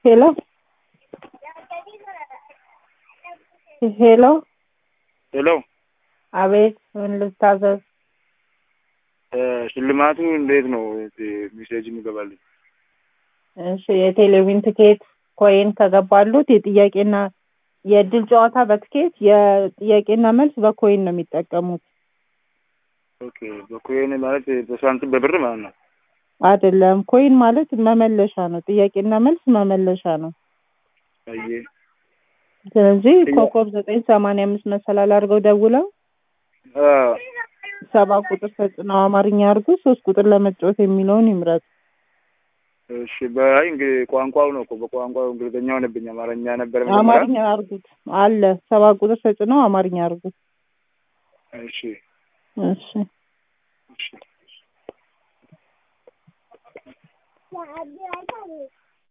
ሄሎ ሄሎ ሄሎ አቤት ምን ልታዘዝ? ሽልማቱ እንዴት ነው ሜሴጅ የሚገባልኝ? እሺ የቴሌቪዥን ትኬት ኮይን ከገባሉት የጥያቄና የእድል ጨዋታ በትኬት የጥያቄና መልስ በኮይን ነው የሚጠቀሙት። ኦኬ በኮይን ማለት በሳንቲም በብር ማለት ነው። አይደለም ኮይን ማለት መመለሻ ነው። ጥያቄና መልስ መመለሻ ነው። አየ ስለዚህ ኮከብ ዘጠኝ ሰማንያ አምስት መሰላል አድርገው ደውለው አ ሰባ ቁጥር ተጭነው አማርኛ አድርጉ ሶስት ቁጥር ለመጫወት የሚለውን ይምረጡ። እሺ በአይ እንግዲህ ቋንቋው ነው እኮ በቋንቋው እንግሊዝኛ ሆነብኝ። አማርኛ ነበር መጀመሪያ። አማርኛ አድርጉት አለ ሰባ ቁጥር ተጭነው አማርኛ አድርጉት። እሺ እሺ እሺ